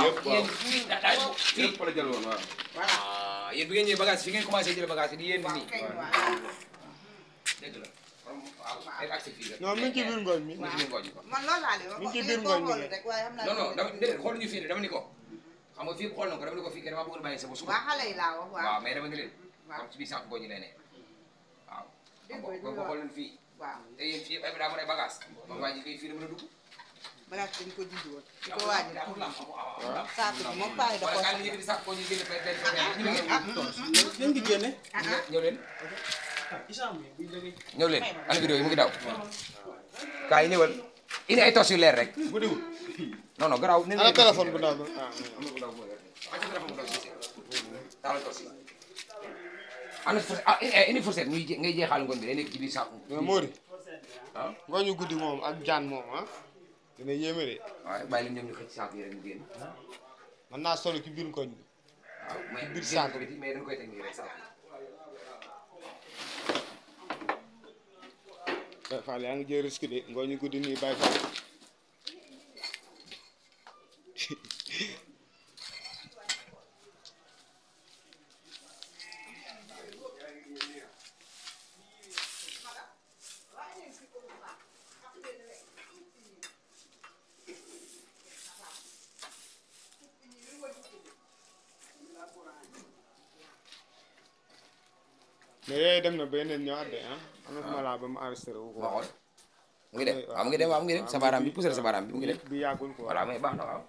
waaw yëpp waaw yéen fii da daay fii yëpp la jël woon waaw voilà ah yéen bi ngeen ñëwee bagage fi ngeen commencé jël bagage yi di yéen waaw nii kay waaw dëgg la waaw ay accès fii la non mi ngi ci biir ngooñ mi. mi ngi ci biir ngooñ bi man loolu laa leen wax Mi ngi ci wax biir ngeen koo ngooñ mi xool rek waaye xam naa non non dama déedéet xooluñu fii de dama ni ko xam nga fii xool na ko dama ni ko fii kenn dama bëgg a bàyyi sa ba suba waa xale yi laa wax waaw waaw mais dama ni leen waaw. comme ci biir sànq gooñu lay ne waaw Dégg ko nga ko xool leen fii waaw te yéen fii ay daa mën ay bagage kon waa ji fii fii la mën a dugg bagage dañ ko dindi woon di ko waaj a amul lam amul amul saako bi moom paay da wala ko kaay li ñu di sànq koo ñu génne fay benn ñu ngi ngeen ngi génne. ñëw leen ñëw leen ana vidéo yi mu ngi daw kaay ñëwal indi ay tos yu leer rek bu diwul non non garaaw ana téléphone bu ndaw bi ah. am na bu ndaw mooy wàcc téléphone bu ndaw si taal tos yi ana fourchette ah eh, indi fourchette ñuy je- ngay jeexal ngoon bi day nekk ci biir saako mais Mody. ah ngooñu guddi moom ak jaan moom ah. dina yéeme de. waaw bàyyi leen ñoom ñu xëcc saako yi rek ñu génn mën naa solo ci biir ngooñ bi. waaw mais biir génn saako ko biti mais dañ koy teg nii rek saako Baye Fall yaa ngi jël risque de ngooñu guddi nii Baye Fall. mais yooyu dem na ba yeneen ñëwaat de ah. am na fu ma laa ba mu enregistré wu ko. ma xool mu ngi dem waaw mu ngi dem waaw mu ngi dem sa baaraam bi poussé sa baaraam bi mu ngi dem bi yàggul quoi. voilà mais baax na waaw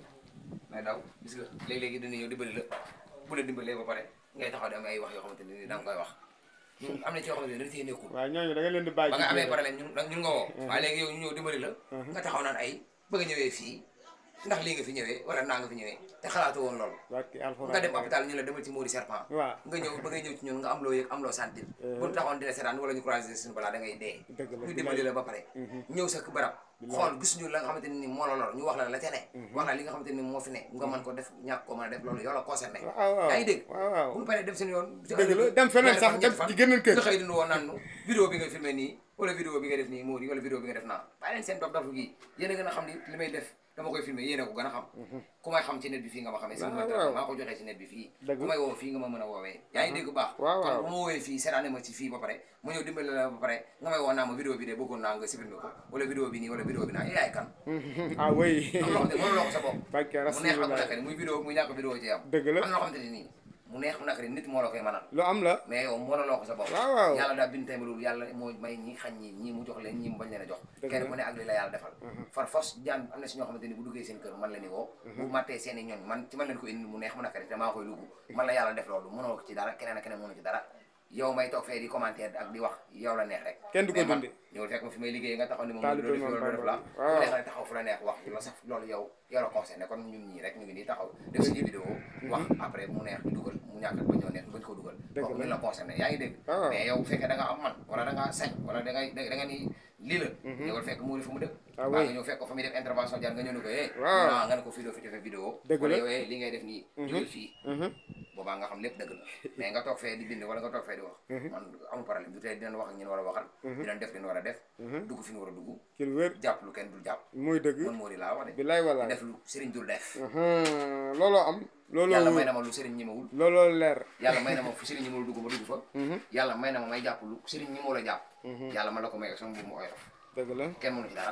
mais daw gis nga léegi-léegi dina ñëw dimbali la bu la dimbalee ba pare ngay taxaw di am ay wax yoo xamante ne ni da nga koy wax ñun am na ci yoo xamante ne dañ see nekkul waaw ñooñu da nga leen di bàyyi. ba nga ci amee biir. problème ñun ñun nga woo waaye léegi yow ñu ñëw dimbali la nga taxaw naan ay bëgg a ñëwee fii ndax lii nga fi ñëwee wala naa nga fi ñëwee te xalaatu woon loolu barki alxuraan. nga dem hôpital ñu la demal ci Mody Serpent waaw nga ñëw ba ngay ñëw ci ñun nga am loo yëg am loo sentir bu ñu taxoon dina seetaan wala ñu croiser suñu balaa da ngay dee dëgg la ñu dimbali la ba pare ñëw sa barab xool gisuñu la nga xamante ne ni moo la lor ñu wax la la ca ne wax la li nga xamante ne ni moo fi ne nga mën ko def ñàkk ko mën a def loolu yow la concerné waaw waaw yaa ngi dégg waaw waaw. bu ñu paree dem seen yoon dëgg la dem feneen sax dem ci geneen kër. nga xëy dund woon naan nu vidéo bi nga filmé nii wala vidéo bi nga def nii moo di wala vidéo bi nga def naa bàyyi leen seen dof dof gi yéen a gën a xam ni li may def dama koy filmé yéen a ko gën a xam ku may xam ci net bi fii nga ma xamee sama waaw, téléphone waaw. maa ko joxee ci net bi fii Dëgg. ku may woo fii nga ma mën a woowee yaa ngi dégg bu baax waaw, kon waaw. bu ma woowee fii seetaane ma ci fii ba pare ma ñëw dimbali la ba pare nga may woo naa ma vidéo bi de bëggoon naa nga supprimé ko wala vidéo bi nii wala vidéo bi naa yaay kan ah oui. am loo xam ne mënuloo ko sa bopp barki mu neex ak mu rasulullah. nakari muy vidéo muy ñàkk vidéo ci am dëgg la. am na loo xamante ne nii mu neex mu nakari nit moo la koy mënal lu am la. mais yow mënuloo ko sa bopp waaw waaw. yàlla daal bind tamit loolu yàlla moo may ñi xañ ñi ñii mu jox leen ñii mu bañ leen a jox Dëgg kenn la. ku ne ak li la yàlla defal far force jaan am na si ñoo xamante ni bu duggee seen kër man la ni woo bu mattee seen i ñooñ man ci man leen ko indi mu neex mu nakari te maa koy lugg man la yàlla def loolu mënoo ko ci dara keneen ak keneen mënu ci dara yow may toog fee di commentaire ak di wax yow la neex rek Kenn du ko mais man dundi. ñëwul fekk ma fi may liggéey nga taxaw ni moom Taalibe loolu def moom loolu def la Bamba. bu waaw. neex rek taxaw fu la neex wax la sax loolu yow yow la concerné kon ñun ñii rek ñu ngi nii taxaw def suñu vidéo wax après mu neex ñu dugal mu ñàkk ba ñoo neex bañ ko dugal Dëgg kooku la. ñun la concerné yaa ngi dégg waaw. mais yow bu fekkee da nga am man wala da nga sañ wala da ngay da nga ni lii la ñëwal fekk muuri fu mu dëkk Ah baa oui. nga ñëw fekk ko fa muy def intervention jaar nga ñëw ni ko eh Waaw. non nga ne ko fii doo fi defee vidéo Dëgg wala la. yow eh li ngay def nii jógal fii Mhm. boobaa nga xam lépp dëgg la mais nga toog fee di bind wala nga toog fee di wax man amul problème du tey dinañ wax ak ñun war a waxal dinañ def li ñu war a def dugg fi ñu war a dugg ci lu wér. jàpp lu kenn dul jàpp muy dëgg. man moo di laa wax de bilaay di walaay. def lu sëriñ dul def Mhm. looloo am. looloo yàlla may wóor. na ma lu sëriñ ñemewul looloo leer. yàlla may na ma fu sëriñ ñemewul dugg ma dugg fa yàlla may na ma may jàpp lu sëriñ ñemewul a jàpp yàlla man la ko may ak sama mbir mu oyof dëgg la. kenn mënu ci dara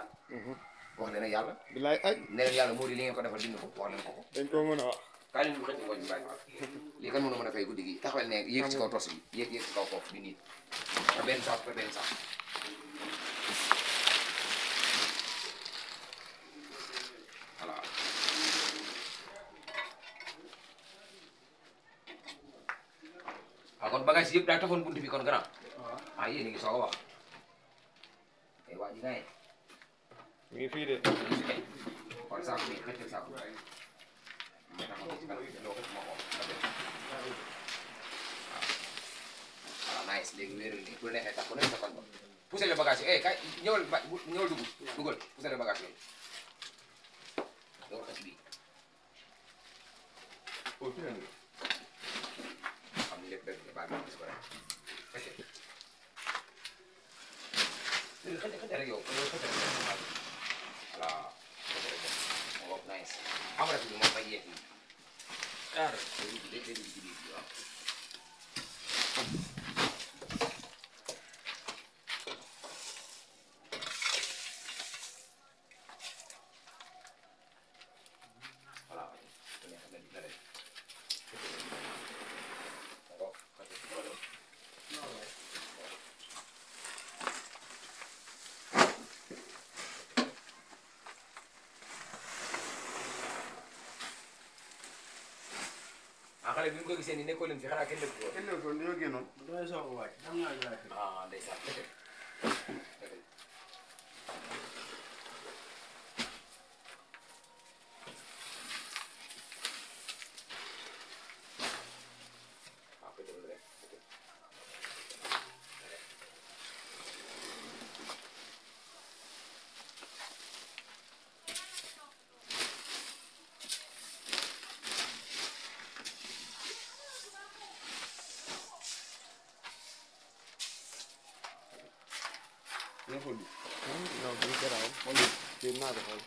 wax leen ak yàlla bilaay ay ne leen yàlla moo di li ngeen ko defal dindi ko wax leen ko ko dañ ko mën a wax. kaa leen ñu xëcc ngooñ bi bàyyi fa lii kan mënu mën a fay guddi gi taxawal ne yéeg ci kaw tos bi yéeg yéeg ci kaw foofu di niit par benn saak par benn saak voilà ah kon bagage yëpp daa tafoon buntu bi kon grand ah yéen a ngi soog a wax ay waa ji gaye mi ngi fii de. kon saako bi xëccal saako bi ma taxaw ci kanam loo ko ma xool nga def waaw nice léegi wéeral nii bu la neexee tax ku nekk sa koñ ba poussé le bagage yi eh kay ñëwal ba ñëwal dugg dugal poussé le bagage yooyu yow xës bii xam ni lépp dëgg la baax na gis ko rek xëcce xëcce xëcce rek yow yow xëcce rek voilà xëcce rek moo bokk nice amara bi moom may yeeg yi ah day dugg day dugg ci biir bi waaw voilà ku nekk na na def d'accord parce que loolu ah xale bi ñu ko gisee nii nekkoo leen fi xanaa kenn dëkk ko kenn ko ñoo génnoon damay soog a wàcc xam naa jaay fi. ah ndeysaan dëgg la dëgg la waaw koy déglu rek ñoo ko lii non bu garaaw xool jéem naa ko xool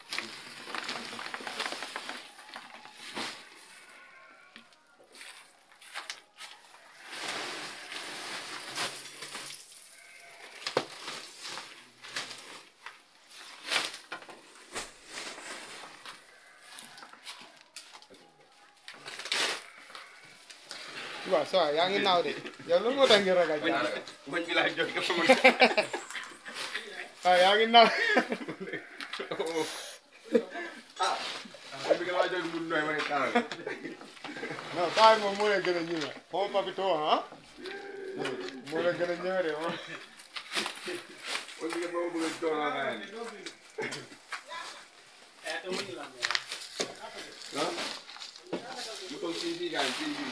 waaw ça va yaa ngi naaw de yow lan moo tax nga ragal jaan bañ bi laa jóg dafa mën waaw yaa ngi naaw bañ bi laa jóg mu nooy ma ne taal. non taay moom moo leen gën a ñëwee xaw ma papito ah moo leen gën a ñëwee de moom bañ bi ma bëgg a dooloo naa leen. ah mu toog fii fii gaañ fii fii.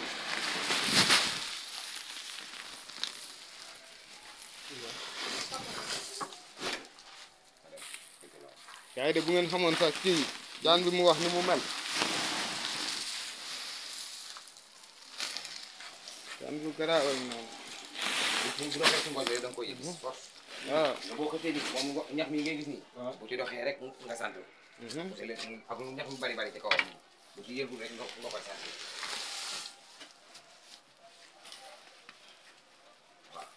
yaa ngi de bu ngeen xamoon sax kii jaan bi mu wax ni mu mel jaan bu garaaw noonu bu bu doxee ci ngoon bi da nga koy gis force waaw nga boo ko tëddee moom ngo- ñax mi ngay gis nii waaw. bu ci doxee rek nga sant mhm. te léegi ak lu ñax mi bari bari ci kawam bu ci yëgul rek nga nga koy sant waaw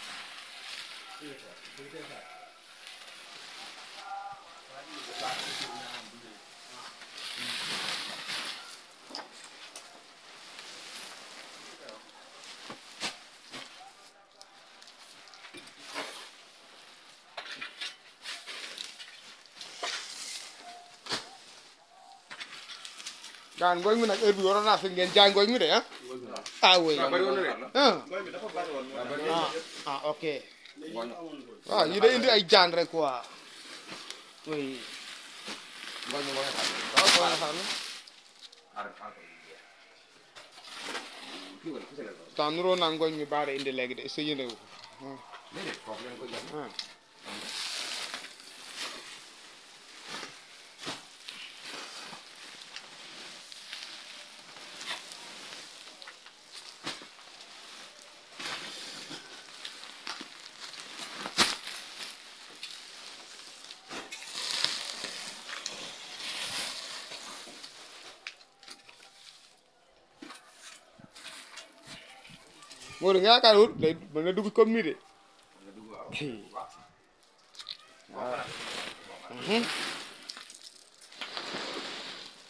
gaan ngooñ mi nag heure bi waroon naa fi ngeen jaay ngooñ mi de ah ah oui waaw bari woon na de. ah Ngoy bi dafa bari woon. waaw bari ah woon ah ok ngooñ waaw yi day indi ay jaan rek quoi oui ngooñ mi ngooñ xam waaw boo nga xam ne ar ar ko jeex kii wala ku sele loolu temps nuroo naa ngooñ mi baare indi léegi de sa yëndewu déedéet foofu lañ koy jox ah Modou nga yaakaar wut day mën na dugg comme nii de nga dugg waaw Kii. waaw Mhm.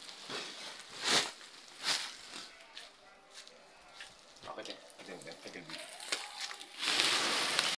waaw ko teg ko teg fekkal bi